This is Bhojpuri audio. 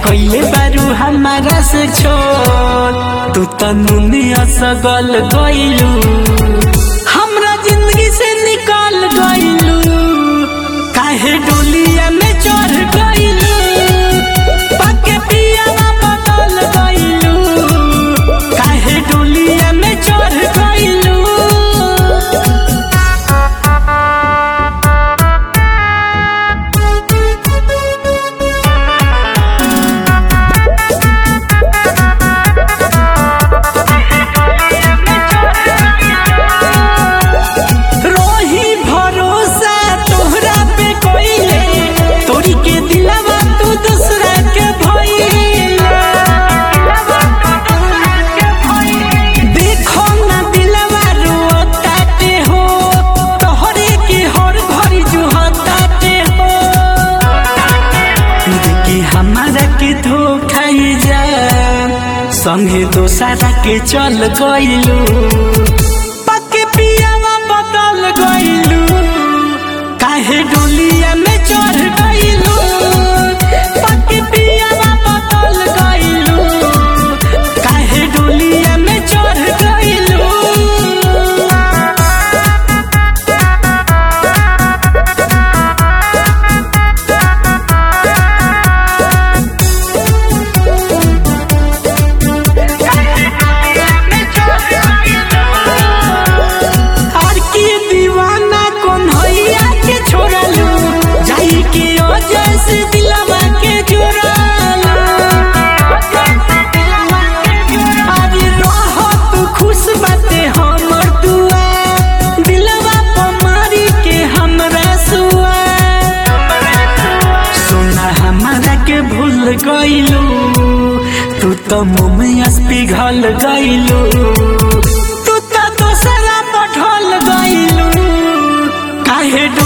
कइले बारू हमारा से छोड़ तू तनुनिया सगल गइलू हमरा जिंदगी से निकाल गइलू काहे डोलिया में चढ़ गइलू पाके पियावा बदल गइलू काहे डोलिया में चढ़ गइलू रोही भरोसा तोहरा पे कोइले तोरी के दिलवा तू दूसरा के भइले देखो ना दिलवा रोताटे हो तोहरे के हर घड़ी जुहताटे हो देखी हमारा के धोखा जा संगे दोसरा के चल गइलू पक्के पियावा बदल गइलू काहे डोलिया में चढ़ गइलू पक्के पियावा बदल गइलू काहे डोलिया में चढ़ गइलू आर के दीवाना कौन हैया के छोड़लू जाई के वजह से दिलवा के जोड़लू अरे रह तू खुश बाटे हमर दुआ दिलवा पर मारी के हमरा सुआ सोना हमारा के भूल गइलू तू तो मुँह में अस पिघल गइलू तू तो दोसरा पठल गइलू काहे डो